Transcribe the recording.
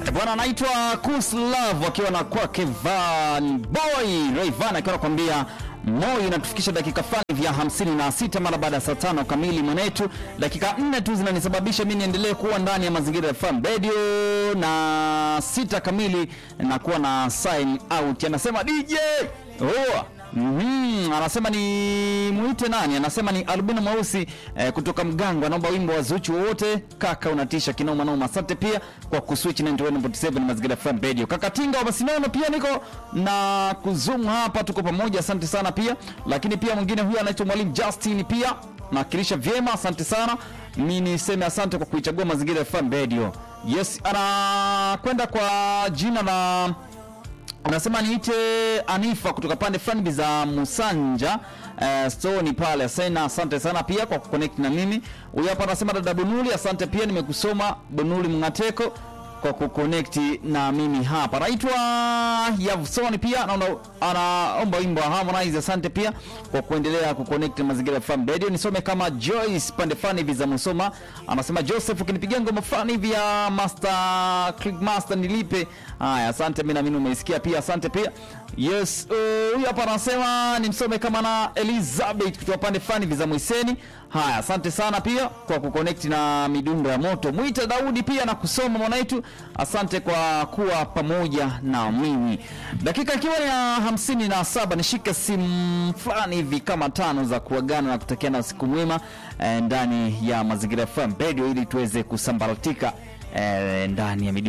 Bwana anaitwa Kus Love akiwa na kwake Van Boy Rayvan akiwa anakuambia moyo inatufikisha dakika fulani vya 56 mara baada ya saa tano kamili mwanetu. Dakika nne tu zinanisababisha mimi niendelee kuwa ndani ya mazingira ya FM Radio, na sita kamili na kuwa na sign out. Anasema DJ oh. Mm, anasema ni muite nani? Anasema ni Albino Mweusi eh, kutoka Mgango. Anaomba wimbo wa Zuchu wowote. Kaka unatisha kinoma noma. Asante pia kwa kuswitch 91.7 Mazingira FM Radio. Kaka Tinga wa Basinono pia niko na kuzoom hapa, tuko pamoja. Asante sana pia. Lakini pia mwingine huyu anaitwa Mwalimu Justin pia nawakilisha vyema, asante sana. Mimi niseme asante kwa kuichagua Mazingira FM Radio. Yes, anakwenda kwa jina la anasema niite Anifa kutoka pande fulani za Musanja uh, stoni pale Asena. Asante sana pia kwa kuconnect na mimi. Huyu hapa anasema dada Bunuli, asante pia nimekusoma Bunuli Mngateko kwa kuconnect na mimi hapa. Naitwa Yavsoni pia anaomba anaomba wimbo wa Harmonize. Asante pia kwa kuendelea kuconnect na Mazingira FM Radio. Nisome kama Joyce pande fulani hivi za Musoma, anasema Joseph, ukinipigia ngoma fulani hivi ya Master Click Master nilipe. Haya, asante, mimi naamini umeisikia pia, asante pia. Yes, huyu uh, hapa anasema nimsome kama na Elizabeth kutoka pande fulani hivi za Mwiseni. Haya, asante sana pia kwa kuconnect na midundo ya moto. Mwita Daudi pia na kusoma mwanaitu, asante kwa kuwa pamoja na mimi. Dakika ikiwa ni ya hamsini na saba, nishike simu fulani hivi kama tano za kuagana na kutakiana usiku mwema eh, ndani ya Mazingira FM Radio ili tuweze kusambaratika eh, ndani ya midundo